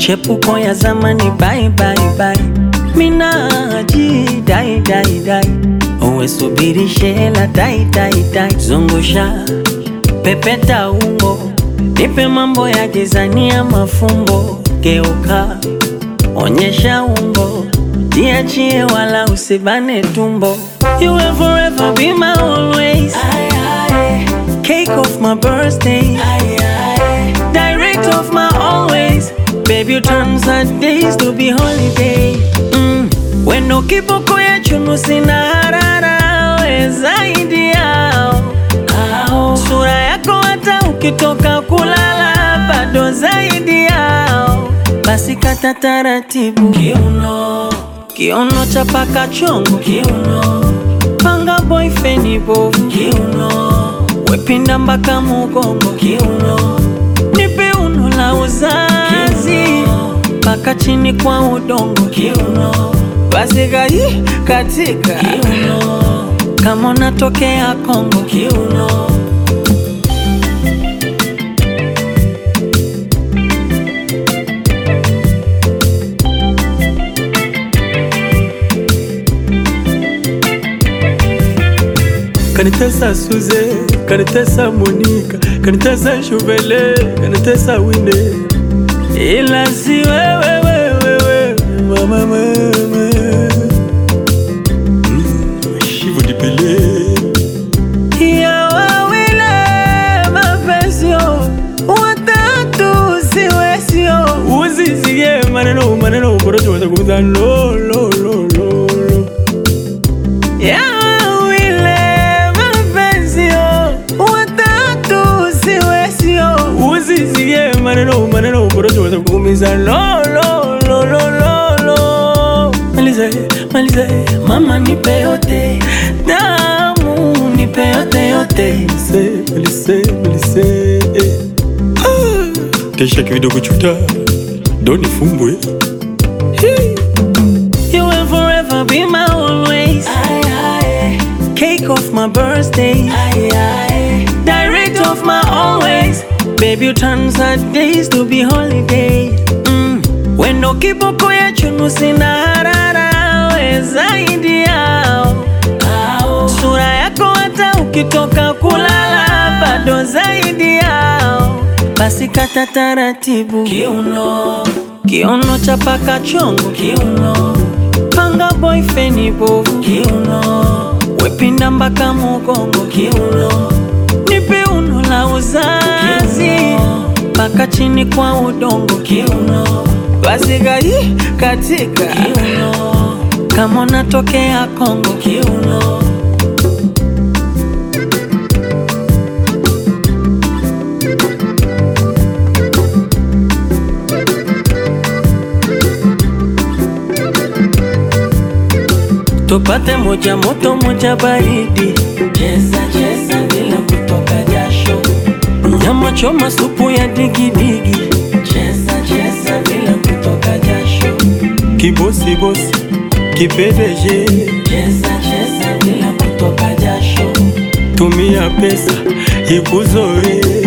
michepuko ya zamani bye bye bye, minaji dai dai dai, uwe subiri shela dai dai dai, zungusha pepeta umbo, nipe mambo ya gizania mafumbo, geuka onyesha umbo, jiachie wala usibane tumbo. You will forever be my always. Cake of my birthday. Direct of my always. Baby, you turn sad days to be holiday. Mm. Wendo kiboko ya chunu sina harara, we zaidi yao. Sura yako hata ukitoka kulala bado zaidi yao. Basi kata taratibu kiuno, kiuno cha paka chongo kiuno, panga boyfriend bovu kiuno, wepinda mpaka mugongo kiuno, nipe uno la uzazi mpaka chini kwa udongo kiuno, basi gai katika kiuno, kama unatokea Kongo kiuno. kanitesa Suze, kanitesa Monika, kanitesa Shuvele, kanitesa Wine, ila si wewe wewe wewe mama mama Mm, Shivo dipele ya wawile mapesio watatu siwesio usisie maneno maneno korocho watakuza lo lo lo lo lo ya wawile mapesio watatu siwesio usisie maneno maneno korocho watakuumiza lo lo lo lo lo lo maliza maliza mama nipe yote damu nipe yote yote Melise, Melise, Melise eh. Ah, Kesha kidogo chuta Doni fumbwe You will forever be my always. Cake of my birthday. Direct of my always. Baby, you turn sad days to be holiday. Mm. Wendo kiboko ya chunu sina harara, we zaidi yao. Sura yako hata ukitoka kulala bado zaidi yao. Basi kata taratibu kiuno, kiuno cha paka chongo kiuno, panga boyfriend bovu kiuno, wepinda mpaka mugongo kiuno, nipe uno la uzazi mpaka chini kwa udongo kiuno, basi gai katika kiuno, kama unatokea Kongo kiuno. tupate moja moto moja baridi, cheza cheza bila kutoka jasho, nyama choma supu ya digidigi, cheza cheza bila kutoka jasho, Kibosi bosi, kipedeje cheza cheza bila kutoka jasho, Tumia pesa ikuzoe